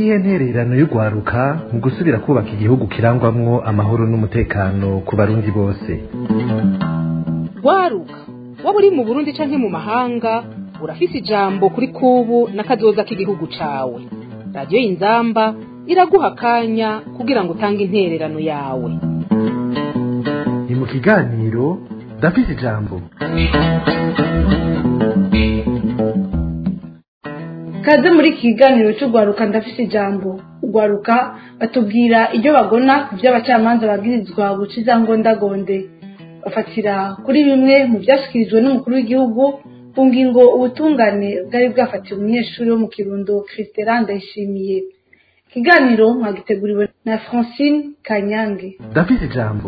niyihe ntererano y'urwaruka mu gusubira kubaka igihugu kirangwamwo amahoro n'umutekano ku barundi bose rwaruka waba uri mu burundi canke mu mahanga urafise ijambo kuri kubu n'akazoza k'igihugu cawe radiyo y'inzamba iraguha akanya kugira ngo utange intererano yawe ni mu kiganiro ndafise ijambo kaze muri iki kiganiro cy'urwaruka ndafise ijambo urwaruka batubwira ibyo bagona ku byo abacamanza babwirizwa guca izangondagonde bafatira kuri bimwe mu byashyikirijwe n'umukuru w'igihugu ku ngingo ubutungane bwari bwafatiye umunyeshuri wo mu kirundo christeran ndayishimiye ikiganiro mwagiteguriwe na francine kanyange ndafise ijambo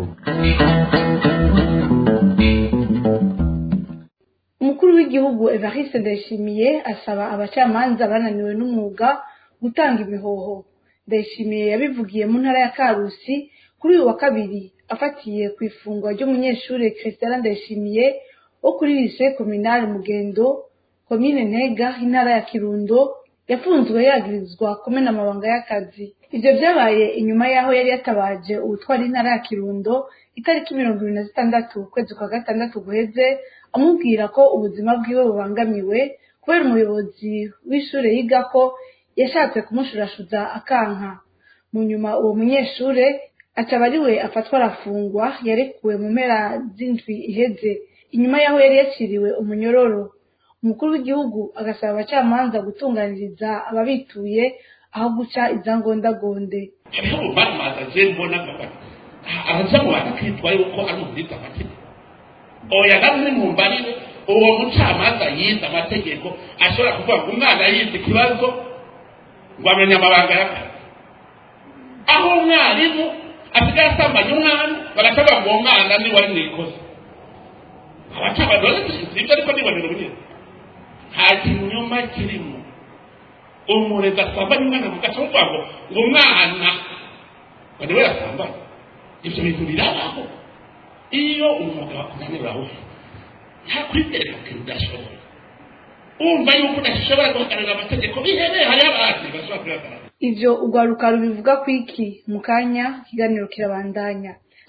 umukuru w'igihugu evariste ndayishimiye asaba abacamanza bananiwe n'umwuga gutanga imihoho ndayishimiye yabivugiye mu ntara ya karusi kuri uyu wa kabiri afatiye ku ifungwa ry'umunyeshuri christian ndayishimiye wo kuri lise kominari mugendo komine ntega intara ya kirundo yafunzwe yagirizwa kumena amabanga y'akazi ivyo vyabaye inyuma y'aho yari yatabaje uwutwara intara ya kirundo itariki mirongo ibiri na zitandatu ukwezi kwa gatandatu guheze amubwira ko ubuzima bwiwe bubangamiwe kubera umuyobozi w'ishure yigako yashatse kumushurashuza akanka mu nyuma uwo munyeshure acaba ari we afatwa arafungwa yarekuwe mu mpera z'indwi iheze inyuma y'aho yari yaciriwe umunyororo umukuru w'igihugu agasaba abacamanza gutunganiriza ababituye aho guca izangondagonde hariho urubanza je mbona ngafata araja mu bantu kwitwa yuko ari umubwiriza amategeko oya namwe mumbarire uwo mucamanza yize amategeko ashobora kuvuga ngo umwana yize ikibazo ngo amenye amabanga y'akazi aho umwarimu asigaye asambanya umwana bagacavuga ngo uwo mwana ni wari mwikoze abacamanza sibyo ariko nibonera ubunyene nta kinyoma kirimo umurezi asambanya umwana mugaca muvuga ngo ngo umwana ngo niwe yasambanya ibyo bintu birabaho iyo umwuga wakunanira urahuha nta kwitereka ko udashoboye wumva yuko udashobora guhagararira amategeko bihereye hariho abandi bashobora kuyahagarara ivyo urwaruka rubivuga ku iki mu kanya ikiganiro kirabandanya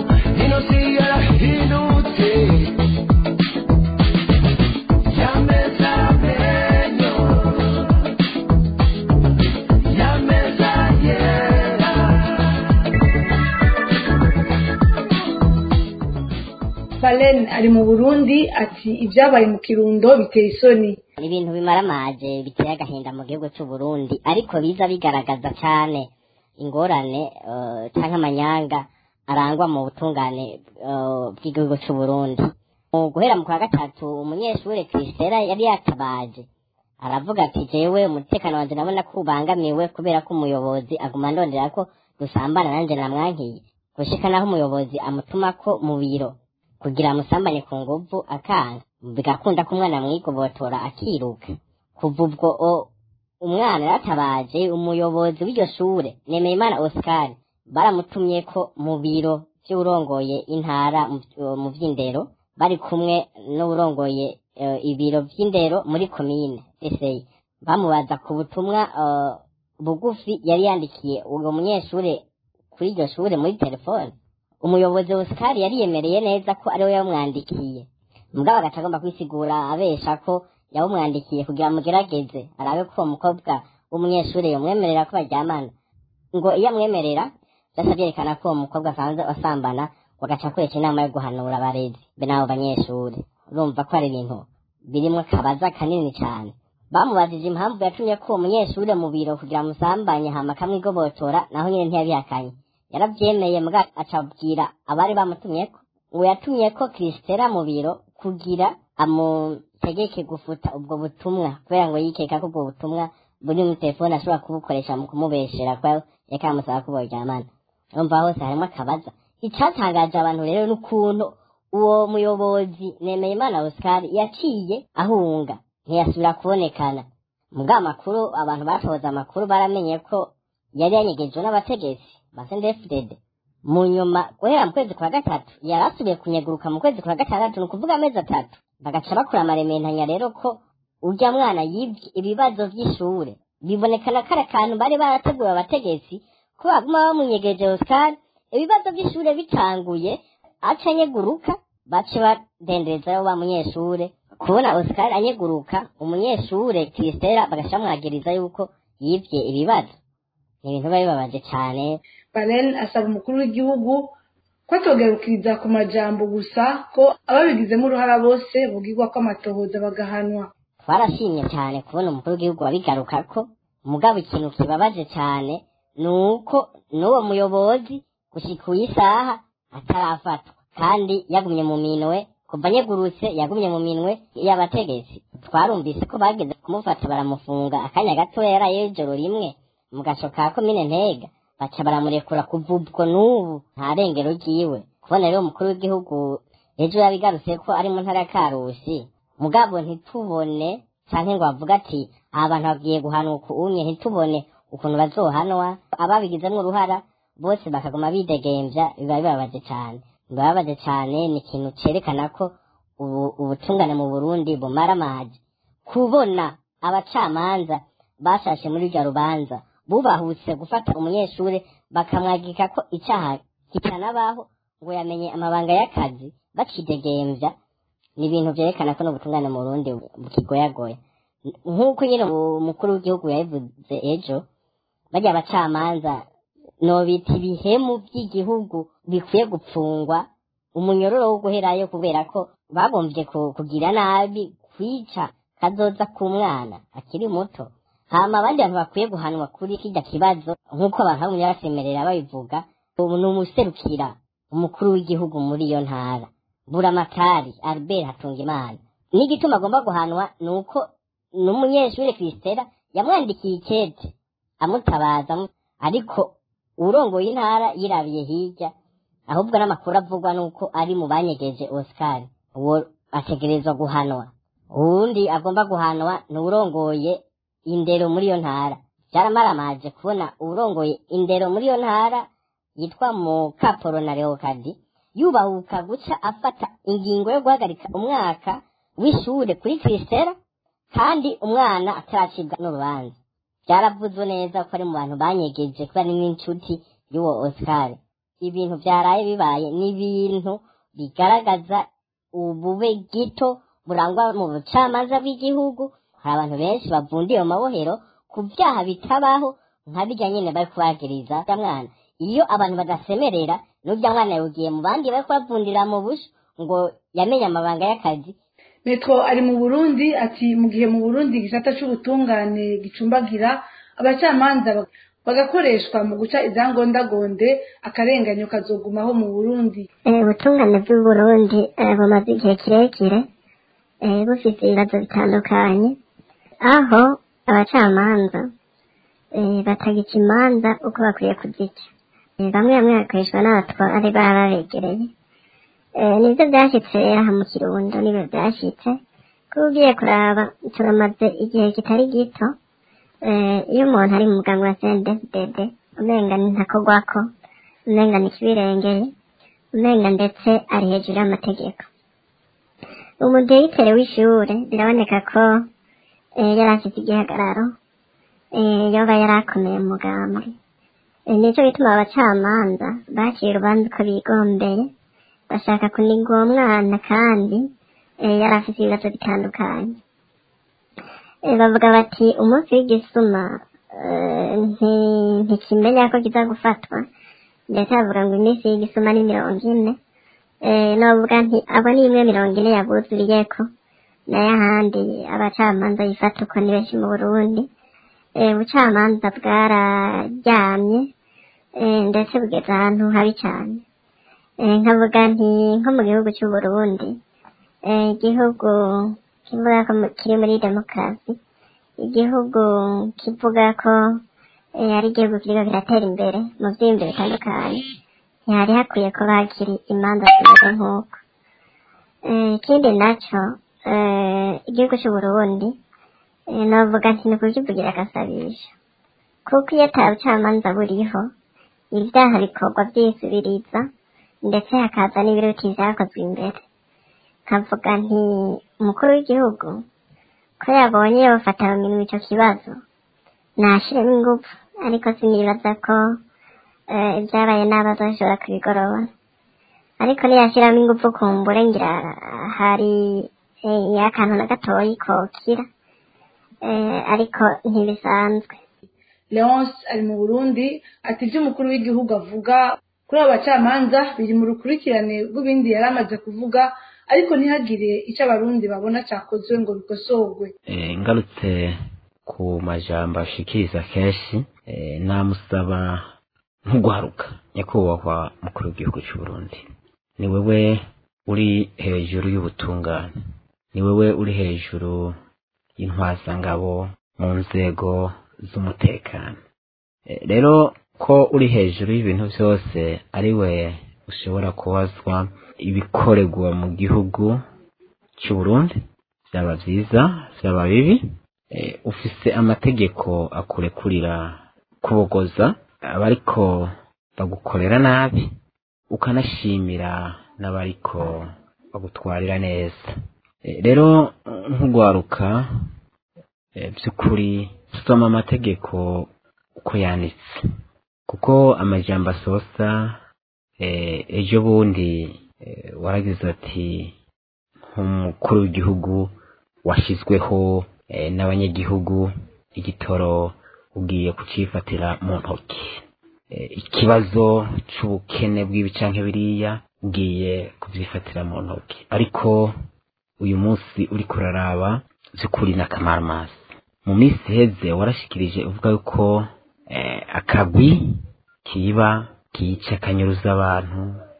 Balen ari mu Burundi ati ibyabaye mu Kirundo biteye isoni ibintu bimaramaje biteye agahinda mu gihugu cy'u Burundi ariko biza bigaragaza cyane ingorane uh, canke amanyanga arangwa mu butungane uh, bw'igihugu cy'u Burundi mu guhera mu kwa gatatu umunyeshuri Kristera yari yatabaje aravuga ati jewe umutekano wanje nabona ko ubangamiwe kubera ko umuyobozi aguma ndondera ko dusambana nanje namwankiye gushika naho umuyobozi amutuma ko mu biro kugira amusambane ku nguvu akanga bigakunda ko umwana amwigobotora akiruka kuva ubwo umwana yatabaje umuyobozi w'iryo shure Nemeyimana Oscar baramutumye ko mu biro vy'urongoye intara mu vy'indero bari kumwe n'urongoye uh, ibiro vy'indero muri komine Eseye bamubaza ku butumwa uh, bugufi yari yandikiye uwo munyeshure kuri iryo shure muri telefone umuyobozi Oscar yariyemereye neza ko ariwe yamwandikiye mugabo agaca agomba kwisigura abesha ko yawumwandikiye kugira mugerageze arabe ko uwo mukobwa w'umunyeshuri yamwemerera ko baryamana ngo iyo amwemerera byasa byerekana ko uwo mukobwa asanzwe asambana bagaca akoresha inama yo guhanura abarezi be n'abo banyeshuri urumva ko ari ibintu birimo akabaza kanini cyane bamubajije impamvu yatumye ko uwo munyeshuri mu biro kugira musambanye hama akamwigobotora naho nyine ntiyabihakanye yarabyemeye mbwa acabwira abari bamutumyeko ngo yatumye ko Kristera mu biro kugira amutegeke gufuta ubwo butumwa kubera ngo yikeka ko ubwo butumwa buri mu telefone ashobora kubukoresha mu kumubeshera ko yaka amusaba ko boryamana urumva hose harimo akabaza icatangaje abantu rero n'ukuntu uwo muyobozi Nemeyimana Oscar yaciye ahunga ntiyasubira kubonekana mubwa amakuru abantu batoza amakuru baramenye ko yari yanyegejwe n'abategetsi ba CNDD-FDD mu nyuma guhera mu kwezi kwa gatatu yari asubiye kunyeguruka mu kwezi kwa gatandatu ni ukuvuga amezi atatu bagaca bakora amarementanya rero ko urya mwana yibye ibibazo by'ishure bibonekana kari akantu bari barateguye abategetsi ko baguma bamunyegeje Oscar ibibazo by'ishure bitanguye aca anyeguruka bace badenderezayo wa munyeshure kubona Oscar anyeguruka umunyeshure Kristera bagasha mwagiriza yuko yivye ibibazo ni ibintu biba bibabaje cane baren asaba umukuru w'igihugu ko atogerukiriza ku majambo gusa ko ababigizemo uruhara bose bugirwa ko amatohoza bagahanwa twarashimye cyane kubona umukuru w'igihugu wabigaruka ko mugabo ikintu kibabaje cyane ni uko n'uwo muyobozi gushika uyu isaha atarafatwa kandi yagumye mu minwe kuva anyegurutse yagumye mu minwe y'abategetsi twarumvise ko bageze kumufata baramufunga akanya gatoya yarayeho ijoro rimwe mu gaco ka komine ntega baca baramurekura kuva ubwo n'ubu nta rengero ryiwe kubona rero umukuru w'igihugu ejo yabigarutse ko ari mu ntara ya karusi mugabo ntitubone canke ngo bavuga ati aba bantu bagiye guhanuka unye ntitubone ukuntu bazohanwa ababigizemwo uruhara bose bakaguma bidegemvya biba bibabaje cane bibabaje cane ni ikintu cerekana ko ubu ubutungane mu burundi bumara amazi kubona abacamanza bashashe muri rya rubanza bubahutse gufata umunyeshure bakamwagika ko icaha kitanabaho ngo yamenye amabanga y'akazi bakidegemvya ni ibintu vyerekana ko n'ubutungane mu burundi bukigoyagoya nk'uko nyine umukuru w'igihugu yabivuze ejo barya abacamanza nobita ibihemu by'igihugu bikwiye gupfungwa umunyororo wo guherayo kubera ko bagomvye ku- kugira nabi kwica kazoza k'umwana akiri muto hama abandi bantu bakwiye guhanwa kuri kirya kibazo nk'uko abantu bagumye basemerera babivuga ubu ni umuserukira umukuru w'igihugu muri iyo ntara buramatari albert hatungimana n'igituma agomba guhanwa ni uko n'umunyeshuri kristera yamwandikiye ikete amutabaza amu- ariko urongoye intara yirabiye hirya ahubwo n'amakuru avugwa nuko ari mu banyegeje oscar uwo ategerezwa guhanwa uwundi agomba guhanwa ni uwurongoye indero muri iyo ntara byaramaramaje kubona uwurongoye indero muri iyo ntara yitwa mukaporo na leokadi yubahuka guca afata ingingo yo guhagarika umwaka w'ishure kuri kristera kandi umwana ataracibwa n'urubanza byaravuzwe neza ko ari mu bantu banyegeje kuba ari n'inshuti y'uwo oscar ibintu byaraye bibaye ni ibintu bigaragaza ubube gito burangwa mu bucamanza bw'igihugu hari abantu benshi bavundiye mu mabohero ku byaha bitabaho nka bijya nyine bari kubagiriza ya mwana iyo abantu badasemerera n'urya mwana yugiye mu bandi bari kubavundira mu busho ngo yamenye amabanga y'akazi metro ari mu burundi ati mu gihe mu burundi igisata c'ubutungane gicumbagira abacamanza bag- bagakoreshwa mu guca izangondagonde akarenganyo kazogumaho mu burundi Eh, ubutungane bw'uburundi eh, bumaze igihe kirekire eh, bufite ibibazo bitandukanye aho abacamanza eh, batagica imanza uko bakwiye kuzica Eh, bamwe bamwe bakoreshwa n'abatware baba babegereye Eh, nivyo vyashitse aha mu kirundo nibyo vyashitse kuko ugiye kuraba turamaze igihe kitari gito eh, iyo umuntu ari mu muganga wa CNDD-FDD umenga ni ntakogwako umenga ni kibirengeye umenga ndetse ari hejuru y'amategeko umudirekiteri w'ishure biraboneka ko eh, yari afite igihagararo eh, yoba yari akomeye mu mugambwe Eh, nico gituma abacamanza baciye urubanza uko bigombeye bashaka kuniga uwo mwana kandi eh, yari afite ibibazo bitandukanye Eh, bavuga bati umunsi w'igisuma eh, nti- ntikimenya ko kiza gufatwa ndetse bavuga ngo iminsi y'igisuma ni mirongo ine eh, novuga nti abo ni imwe mirongo ine yabuzuriyeko nayo ahandi abacamanza bifata uko ni benshi mu burundi eh, ubucamanza bwararyamye eh, ndetse bugeze ahantu habi cyane eh, nkavuga nti nko mu gihugu cy'uburundi eh, igihugu kivuga ko mu- kiri muri demokarasi igihugu kivuga ko eh, ari igihugu kiriko kiratera imbere mu vyiyumviro bitandukanye ntihari hakwiye kuba hakiri imanza zimeze nk'uko Eh, ikindi naco eh, igihugu c'uburundi eh, novuga nti ni ukukivugira agasabisho kuko iyo ata bucamanza buriho ibyaha bikorwa vyisubiriza ndetse hakaza n'ibiruti vyakozwe imbere nkavuga nti umukuru w'igihugu ko yabonye yofata mu minwe ico kibazo nashiremo ingufu ariko sinibaza ko eh, ibyabaye nabi azoshobora kubigorora ariko niyashyiramo ingufu kumbure ngira hari eh, akantu na gatoyi kokira eh, ariko ntibisanzwe leonce ari mu burundi ati ibyo umukuru w'igihugu avuga kuri abo bacamanza biri mu rukurikirane rw'ibindi yari amaze kuvuga ariko ntihagire icyo abarundi babona cyakozwe ngo bikosorwe Eh, ngarutse ku majambo ashikiriza kenshi eh, namusaba ntugwaruka nyakubahwa mukuru w'igihugu cy'u Burundi ni wewe uri hejuru y'ubutungane ni wewe uri hejuru y'intwazangabo mu nzego z'umutekano Eh, rero ko uri hejuru y'ibintu byose ari we ushobora kubazwa ibikorerwa mu gihugu cy'u Burundi byaba byiza byaba bibi eh, ufise amategeko akurekurira kubogoza abariko bagukorera nabi ukanashimira n'abariko bagutwarira neza Eh, rero nk'ugwaruka eh, by'ukuri soma amategeko uko yanditse kuko amajambo asosa eh, ejo bundi eh, waragize ati nk'umukuru w'igihugu washyizweho eh, n'abanyagihugu igitoro ugiye kucifatira mu ntoki Eh, ikibazo c'ubukene bw'ibi canke biriya ugiye kuvyifatira mu ntoki ariko uyu munsi uri kuraraba vy'ukuri n'akamaramazi mu minsi iheze warashikirije uvuga yuko eh, akagwi kiba kica kanyuruza abantu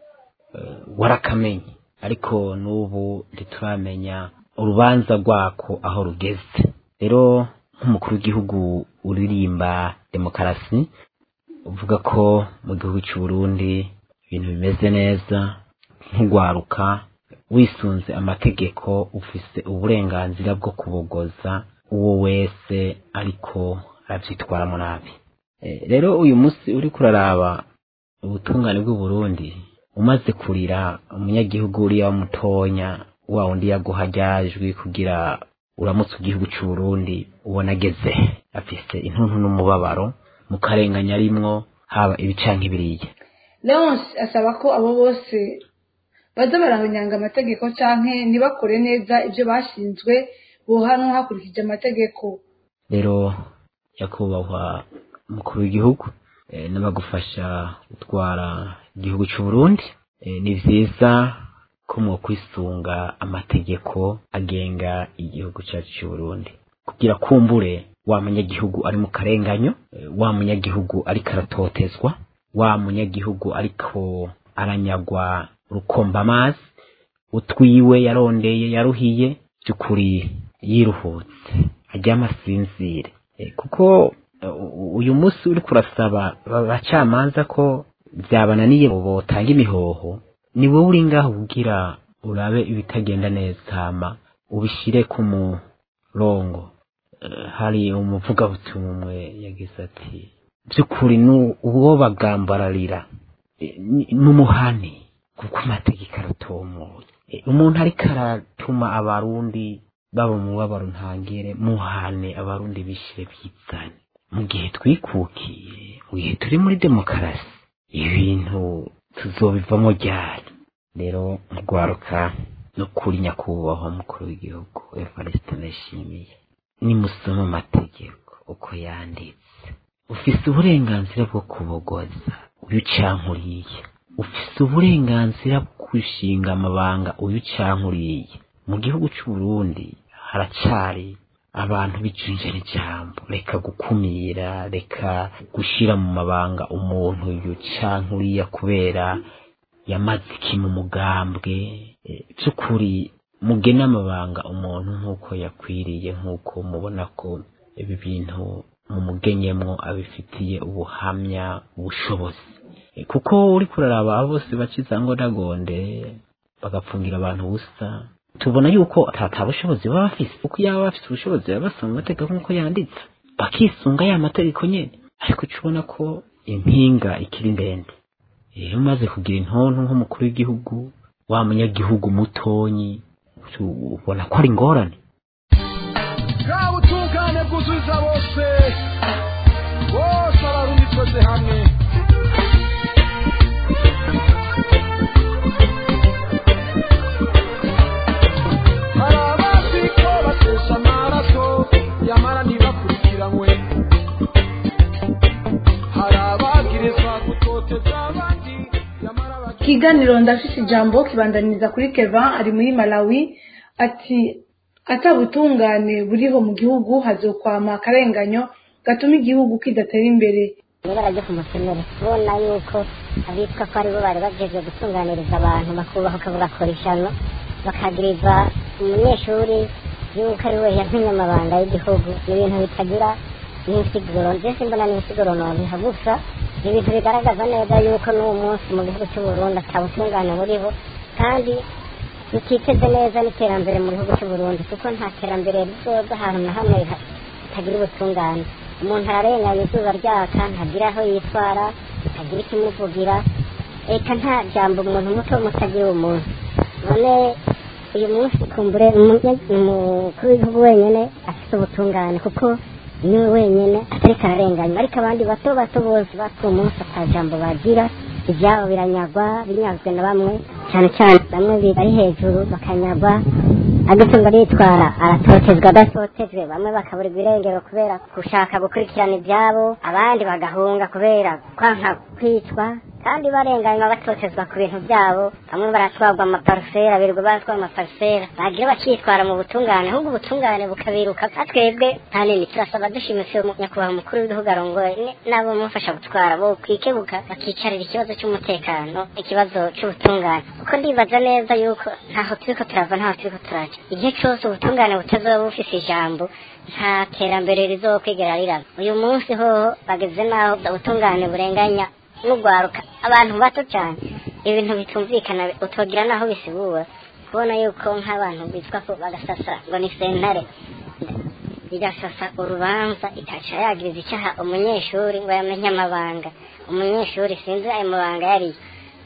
eh, warakamenye ariko n'ubu ntituramenya urubanza rwako aho rugeze rero nk'umukuru w'igihugu uririmba demokarasi uvuga ko mu gihugu cy'u Burundi ibintu bimeze neza nk'ugwaruka wisunze amategeko ufise uburenganzira bwo kubogoza uwo wese ariko arabyitwaramo nabi Eh, rero uyu munsi uri kuraraba ubutungane bw'u Burundi umaze kurira umunyagihugu uriya mutonya wa wundi yaguha ryajwi kugira uramutse igihugu cy'u Burundi ubona ageze afise intuntu n'umubabaro mu karenganya arimwo haba ibicanka ibiriya leonce asaba ko abo bose baza barahonyanga amategeko canke ntibakore neza ibyo bashinzwe bohanwa hakurikije amategeko rero nyakubahwa umukuru w'igihugu eh, n'abagufasha gutwara igihugu cy'u Burundi eh, ni vyiza ko mwo kwisunga amategeko agenga igihugu cyacu cy'u Burundi kugira kumbure wa munyagihugu ari mu karenganyo eh, wa munyagihugu ariko aratotezwa wa munyagihugu ariko aranyagwa rukomba amazi utwiwe yarondeye yaruhiye by'ukuri yiruhutse aryama asinzire Eh, kuko eh, u- uyu munsi uri kurasaba abacamanza ko byabananiye ngo botanga imihoho ni wowe uri ngaho kugira urabe ibitagenda neza hama ubishire ku murongo Eh, hari umuvugabutumwa umwe yagize ati by'ukuri nu- uwo bagambararira eh, ni- n'umuhani kuko amategeko aratomoye Eh, umuntu ariko aratuma abarundi baba mu mubabaro ntangere muhane abarundi bishire bizane mu gihe twikukiye mu gihe turi muri demokarasi ibintu tuzobivamo ryari rero mugwaruka no kuri nyakubahwa mukuru w'igihugu evariste ndayishimiye nimusoma amategeko uko yanditse ufise uburenganzira bwo kubogoza uyu ucankuriye ufise uburenganzira bwo gushinga amabanga uyu ucankuriye mu gihugu cy'u Burundi haracari abantu bicunjera ijambo reka gukumira reka gushira mu mabanga umuntu uyu cankuriya kubera yamaze iki mu mugambwe Eh, by'ukuri mugene amabanga umuntu nk'uko yakwiriye nk'uko mubona ko ibi bintu mumugenyemwo abifitiye ubuhamya ubushobozi Eh, kuko uri kuraraba abo bose baciza ngo ndagonde bagapfungira abantu ubusa tubona yuko ata bushobozi baba bafise kuko iyo baba bafise ubushobozi baba basoma amategeko nk'uko yanditse bakisunga ya mategeko nyene ariko uca ubona ko impinga ikiri ndende iyo umaze kugira intonto nk'umukuru w'igihugu wa munyagihugu mutonyi ubona ko ari ingorane bwa butungane bw'u yuzuza bose bose abarundi twese hamwe hari abazi ko batesha amaraso yamara ntibakurikiranwe hari abagirizwa gutoteza abandi yamara baki ikiganiro ndafise ijambo kibandaniriza kuri keva ari muri malawi ati atabutungane buriho mu gihugu hazokwama akarenganyo gatuma igihugu kidatera imbere ibara ryo ku musenere ubona yuko abitwa ko aribo bari bagejwe gutunganiriza abantu bakubahuka bagakora ishyano bakagiriza umunyeshuri yuko ari we yatumye amabanga y'igihugu ni ibintu bitagira n'insiguro ndetse mbona n'insiguro nobiha gusa ni ibintu bigaragaza neza yuko n'uwo munsi mu gihugu cy'u Burundi atabutungane buriho kandi bititeze neza n'iterambere mu gihugu cy'u Burundi kuko nta terambere rizoza ahantu na hamwe hatagira ubutungane umuntu ararenganya izuba ryaka ntagira aho yitwara ntagira ikimuvugira eka nta jambo umuntu muto mutagira umuntu none uyu munsi kumbure umunye- umukuru w'igihugu wenyine afite ubutungane kuko niwe wenyine atariko ararenganywa ariko abandi bato bato bose batuye umunsi ata jambo bagira ibyabo biranyagwa binyazwe na bamwe cyane cyane bamwe bari hejuru bakanyagwa agatunga aritwara aratotezwa adatotejwe bamwe bakaburirwa irengero kubera gushaka gukurikirana ibyabo abandi bagahunga kubera kwanka kwicwa kandi barenganywa batotezwa ku bintu byabo bamwe baratwarwa amaparusera birirwa batwara amaparusera bagira bakitwara mu butungane ahubwo ubutungane bukabiruka nka twebwe nta nini turasaba dushimitse nyakubahwa umukuru w'igihugu arongoye ni- n'abo mufasha gutwara bo kwikebuka bakicarira ikibazo cy'umutekano ikibazo cy'ubutungane kuko ndibaza neza yuko ntaho turiko turava ntaho turiko turaja igihe cyose ubutungane butazoba bufise ijambo nta terambere rizokwigera riraba uyu munsi hoho bageze n'aho ubutungane burenganya n'ugwaruka abantu bato cyane ibintu bitumvikana utogira naho bisigura kubona yuko nk'abantu bitwa ko bagasasa ngo ni sentare igasasa urubanza itaca yagiriza icyaha umunyeshuri ngo yamenye amabanga umunyeshuri sinzi ayo mabanga yariyo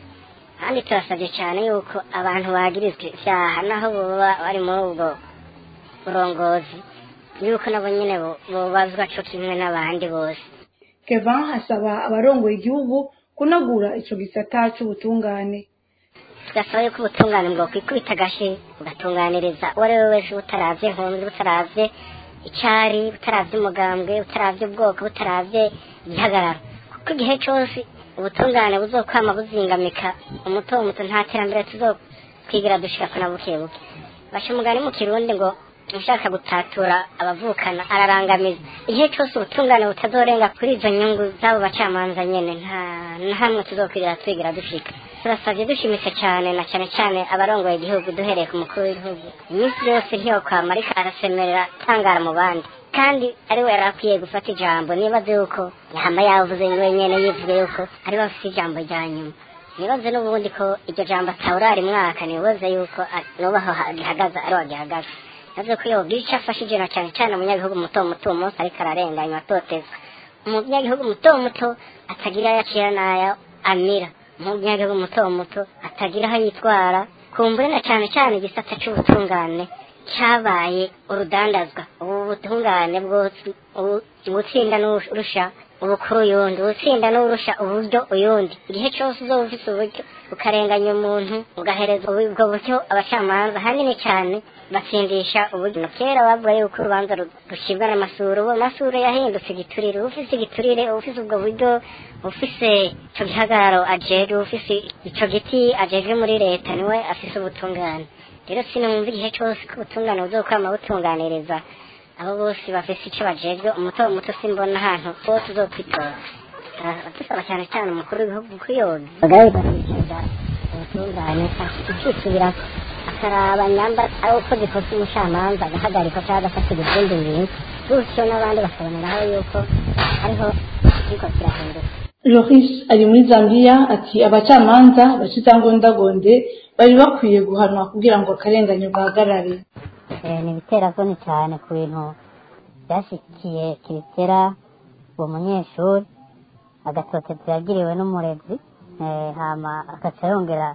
kandi turasabye cyane yuko abantu bagirizwa ivyaha naho boba bari muri ubwo burongozi yuko nabo nyine bo- bobazwa co kimwe n'abandi bose keva asaba abarongoye igihugu kunagura ico gisata c'ubutungane tugasaba yuko ubutungane bwo kwikubita agashi bugatunganiriza uwo ari we wese butaravye nkunzi butaravye icari butaravye umugambwe butaravye ubwoko butaravye igihagararo kuko igihe cose ubutungane buzokwama buzingamika umuto muto nta terambere tuzokwigira dushikako na buke buke basha umugani mu kirundi ngo ushaka gutatura abavukana ararangamiza igihe cose ubutungane butazorenga kuri izo nyungu z'abo bacamanza nyene nta na hamwe tuzokwirira twigira dushika turasabye dushimitse cyane na cyane cyane abarongoye igihugu duhereye ku mukuru w'igihugu iminsi yose ntiyokwama ariko arasemerera tangara mu bandi kandi ari we yari akwiye gufata ijambo nibaze yuko yahama yavuze wenyene yivuge yuko ari we afite ijambo rya nyuma nibaze n'ubundi ko iryo jambo atawurari mwaka nibaze yuko a- nubaho ha- gihagaze ari wagihagaze navuze ko yogira icyo afashije na cyane cyane umunyagihugu muto muto uwo munsi ariko ararenganywa atotezwa umunyagihugu muto muto atagira ayo acira n'ayo amira umunyagihugu muto muto atagira aho yitwara kumbure na cyane cyane igisata cy'ubutungane cyabaye urudandazwa ubu butungane bwose ubu- ubutsinda n'urusha ubukuru uyundi ubutsinda n'urusha uburyo uyundi igihe cyose uzoba ufite uburyo ukarenganya umuntu ugahereza ubu- ubwo buryo abacamanza hanini cyane batsindisha uburyo kera bavuga yuko urubanza ru- rucibwa n'amasuro ubu amasuro yahindutse igiturire ufise igiturire ufise ubwo buryo ufise ico gihagararo ajejwe ufise ico giti ajejwe muri leta niwe afise ubutungane rero sinumva igihe cyose ko ubutungane buzokwama butunganiriza abo bose bafise ico bajejwe umuto muto simbona ahantu bose uzokwitora dusaba cyane cyane umukuru w'igihugu kuyoza bagahita ubutungane ikisubira akaraba nyamba ari uko zikoze umucamanza agahagarikwa cyangwa agafatira izindi bintu gutyo n'abandi bakaboneraho yuko hariho kiriko kirahinduka Joris ari muri Zambia ati abacamanza bacitangondagonde bari bakwiye guhanwa kugira ngo akarenganyo gahagarare Eh, ni ibiteravuni cyane ku bintu byashyikiye kirisera uwo munyeshuri agatoteza yagiriwe n'umurezi eh, hama agaca yongera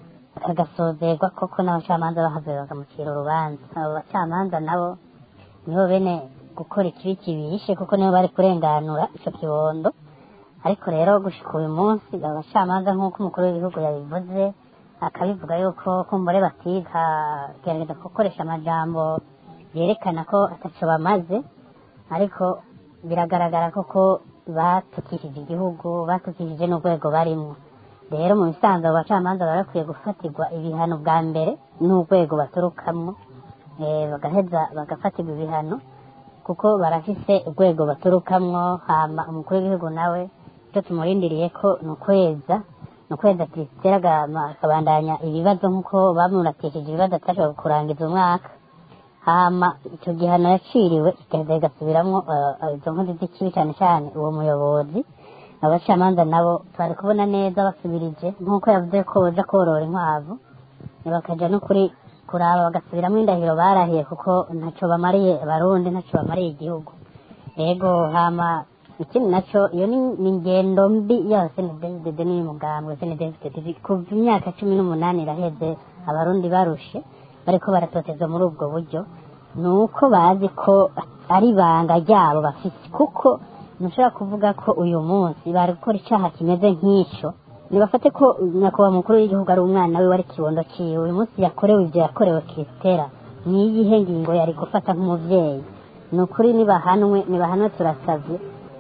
agasozerwa koko n'abacamanza bahavuye bakamucira urubanza abo bacamanza nabo nibo bene gukora ikibi kibishe kuko nibo bari kurenganura icyo kibondo ariko rero gushika uyu munsi abacamanza nk'uko umukuru w'igihugu yabivuze akabivuga yuko kumbure batiga gerageza gukoresha amajambo yerekana ko ataco bamaze ariko biragaragara koko batukishije igihugu batukishije n'urwego barimo rero mu bisanzwe abo bacamanza bari bakwiye gufatirwa ibihano bwa mbere n'urwego baturukamo eh, bagaheza bagafatirwa ibihano kuko barafise urwego baturukamwo hama umukuru w'igihugu nawe icyo tumurindiriye ko ni ukweza ni ukwezi atitera akabandanya ibibazo nk'uko bamuratishije ibibazo atashobora kurangiza umwaka hama icyo gihano yaciriwe kigaheza kigasubiramo izo nkozi z'ikibi cyane cyane uwo muyobozi abacamanza nabo twari kubona neza basubirije nk'uko yavuze ko baja korora inkwavu bakaja no kuri kuraba bagasubiramo indahiro barahiye kuko ntaco bamariye abarundi ntaco bamariye igihugu yego hama ikindi naco iyo ni ni ingendo mbi ya sndd n'umugambwe sndd kuva imyaka cumi n'umunani iraheze abarundi barushe bariko baratotezwa muri ubwo buryo ni uko bazi ko ari ibanga ryabo bafite kuko ntushobora kuvuga ko uyu munsi bari gukora icyaha kimeze nk'icyo ntibafate ko nyakubahwa mukuru w'igihugu ari umwana we wari kibondo ciwe uyu munsi yakorewe ibyo yakorewe kisitera ni iyihe ngingo yari gufata nk'umubyeyi ni ukuri nibahanwe nibahanwe turasavye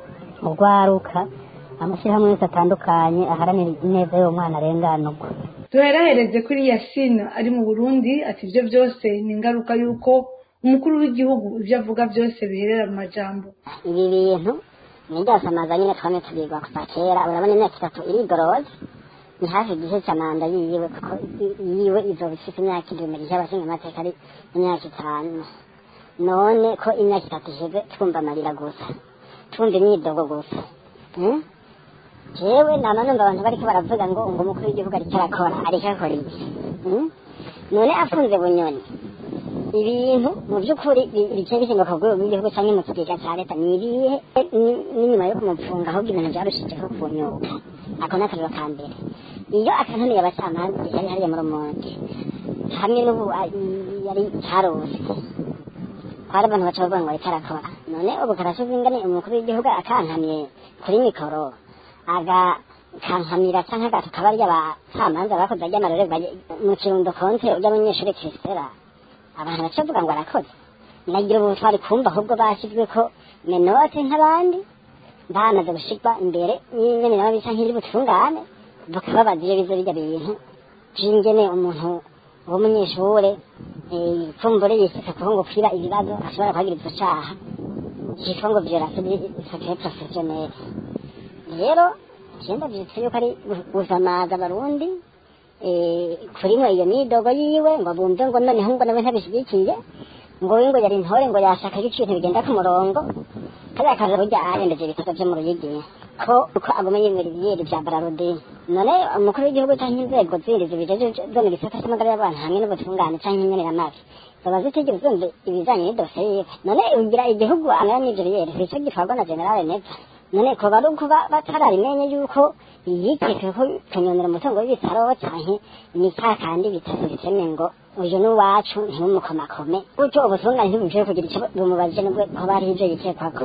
urwaruka amashyirahamwe yose atandukanye aharanira ineza y'uwo mwana arenganurwa duherahereze kuri yasina ari mu burundi ati ibyo byose ni ingaruka y'uko umukuru w'igihugu ibyo avuga byose biherera mu majambo ibi bintu ni ryasamaza nyine twame tubigwa kuva kera urabona imyaka itatu irigoroye ni hafi igihe cya manda yiwe kuko yiwe izoba ifite imyaka igihumbi gihe abashinga amateka ari imyaka itanu none ko imyaka itatu iheze twumva amarira gusa twumva imyidogo gusa Hmm? jewe nama numva abantu bariko baravuga ngo ngo umukuru w'igihugu ariko arakora ariko akora iki Hmm? none afunze bunyoni ibintu mu by'ukuri bi- bigiye bishinga ku rwego rw'igihugu cyangwa mu kigega cya leta ni ibihe ni- n'inyuma yo kumupfunga ahubwo ibintu byarushijeho kunyuka ako ni akariro ka mbere iyo akananiye abacamanza yari hariya mu rumonge hamwe n'ubu a- yari carose hari abantu baca bavuga ngo ariko arakora none ubu karashoza ingane umukuru w'igihugu akankamiye kuri mikoro agakankamira canke agatuka barya bacamanza bakoze arya amarorerwa mu kirundo konte ry'abanyeshuri kirisitera abantu baca bavuga ngo arakoze nagira ubu twari kumva ahubwo bashyizwe ko menote nk'abandi bamaze gushirwa imbere y'ingene nabo bisa nk'iri butungane bakababaza iyo bizo bijya bintu vy'ingene umuntu w'umunyeshure eh, kumbure yisika kuho ngo kwiba ibibazo ashobora kuhagira ico caha cyitwa ngo violation sacrée professionnelle rero genda vyitse yuko ari gu- gusamaza abarundi eh, kurimwo iyo midogo yiwe ngo bumve ngo noneho ngo nawe ntabishigikiye ngo we ngo yari intore ngo yashaka ko ibintu bigenda ku murongo kariya kaza burya arengeje ibitego vyo mu ruyigi ko uko aguma yemera ibiyeri vya bararudi none umukuru w'igihugu canke inzego zindi zibijeje zo mu gisata c'amagara y'abantu hamwe n'ubutungane canke inyemeramabi zaba zitigeze zumva ibijanye n'idosiye yiwe none ugira igihugu angana n'ivyo biyeri sico gitwarwa na generale neza none ko bari kuba batarabimenye yuko yikeke ko kunyonera umutungo w'ibitaro canke ni ka kandi bitatu biteme ngo uyu ni uwacu ntimumukomakome gutyo ubutungane ntibushoboye kugira ico bumubajije nubwo ko bariho ivyo yikekwako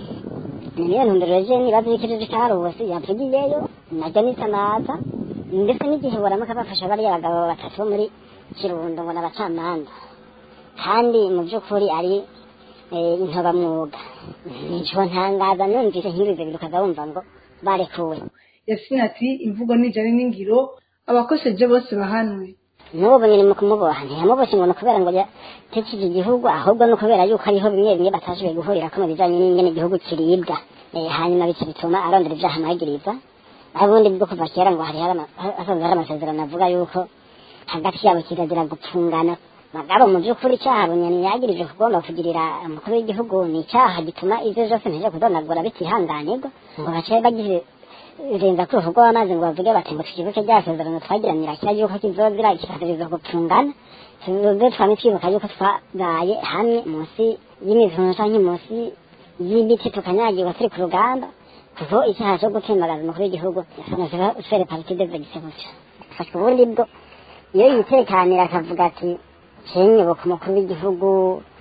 niyo ntumbero je nibaza y'ikirere carusi yavugiyeyo naryo nisamaza ndetse n'igihe buramuka bafasha bariya bagabo batatu bo muri kirundo ngo n'abacamanza kandi mu by'ukuri ari eh, intobamwuga nico ntangaza numvise nk'ibivyo bintu ukaza wumva ngo barekuwe yasina ati imvugo nijari n'ingiro abakosheje bose bahanwe n'ubu nyine mu kumuboha ntiyamuboshye ngo ni ukubera ngo yatekije igihugu ahubwo ni ukubera yuko hariho bimwe bimwe batashoboye guhurira ko mu bijanye n'ingene igihugu kiribwa Eh, hanyuma bica bituma arondera ivyaha amagiriza ubundi bwo kuva kera ngo hari hasanzwe hari amasezerano avuga yuko hagati yabo kirazira gupfungana bagabo mu by'ukuri icyaha bunyoni yagirije kugomba kugirira umukuru w'igihugu ni icyaha gituma ivyo vyose nteje kudonagura bitihanganirwa ngo bace bagize renza ku ruhu rw'amazi ngo bavuge bati ngo twibuke rya sezerano twagiranira kira yuko kizozira kikaziriza gupfungana tuze twame twibuka yuko twabaye hamwe munsi y'imivuno canke munsi y'ibiti tukanyagirwa turi ku rugamba kuko icyaha cyo gutembagaza umukuru w'igihugu yasanasira fere partide vegise gutya fashwe ubundi bwo iyo yitekanira akavuga ati cenyoboka umukuru w'igihugu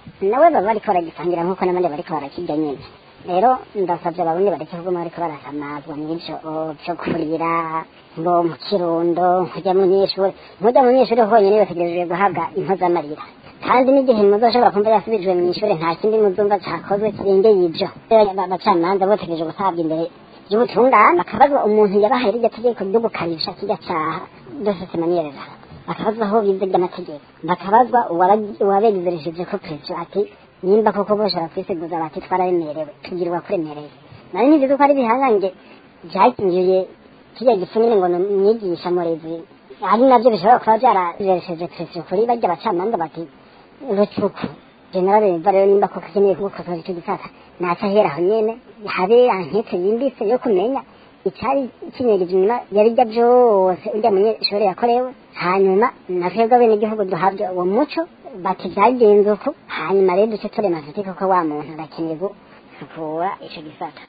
nawe baba bariko baragisangira nk'uko n'abandi bariko barakirya nyine rero ndasabye abarundi bareke kuguma bariko barasamazwa n'ivyo vyo kurira ngo mu kirundo nkujya mu nyeshuri nkujya mu nyeshuri honyine bategerejwe guhabwa impozamarira kandi n'igihe muzoshobora kumva yasubijwe mu ishuri nta kindi muzumva cakozwe kirengeye ivyo abacamanza botegereje gutabwa imbere y'ubutungane bakabazwa umuntu yabahaye rirya tegeko ryo gukarisha kirya caha dosete maniyereza bakabazwa aho bize ry'amategeko bakabazwa uwabegezeresheje ko perezida ati nimba koko boshobora kwisiguza bati twararemerewe tugirwa kuremereye nari ntibizi ko ari ibihangange byakingiye kirya gifu nyine ngo mwigisha murezi ari nabyo bishobora kuba byararesheje perezida kuri bajya abacamanza bati rucuku generale yumva rero nimba koko akeneye kugukosoza icyo gisata naca ahera aho nyene habe ankete yimbitse yo kumenya icyari kinyegeje inyuma yari bya byose urya munyeshuri yakorewe hanyuma na twebwe abenegihugu duhabwa uwo muco bati byagenze uku hanyuma rero duce turema tuti koko wa muntu arakeneye gusukura ico gisata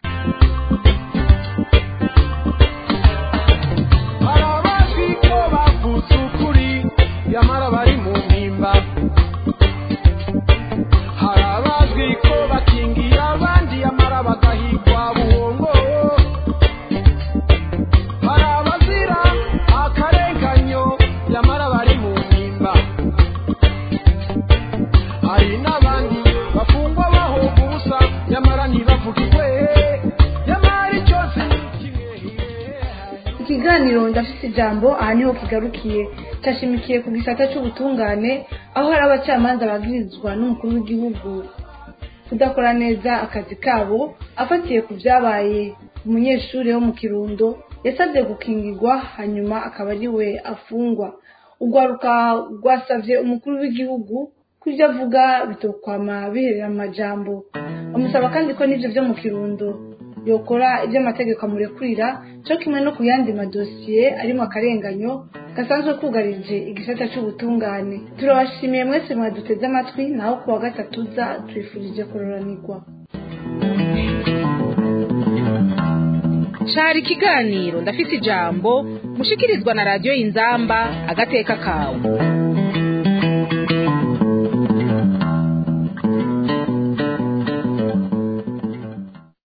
hari abazi ko bavutse ukuri nyamara bari mu mpimba hari abazwi ko bakingiye abandi nyamara bagahigwa buhongo hari abazira akarenganyo nyamara bari mu mpimba hari n'abandi bafungwa bahoga ubusa nyamara ntibavugirwe nyamara icyo si kimwe ikiganiro ndafite ijambo aha niho kigarukiye cyashimikiye ku gisata cy'ubutungane aho hari abacamanza bagirizwa n'umukuru w'igihugu kudakora neza akazi kabo afatiye ku byabaye umunyeshuri wo mu kirundo yasabye gukingirwa hanyuma akaba ari we afungwa urwaruka rwasabye umukuru w'igihugu ko ibyo avuga bitokwama biherera amajambo bamusaba kandi ko n'ibyo byo mu kirundo yokora ibyo amategeko amurekurira cyo kimwe no ku yandi madosiye arimo akarenganyo gasanzwe kugarije igisata cy'ubutungane turabashimiye mwese mwaduteze amatwi naho ku wa gatatu za twifurije kororanirwa cari ikiganiro ndafise ijambo mushikirizwa na radiyo y'inzamba agateka kawe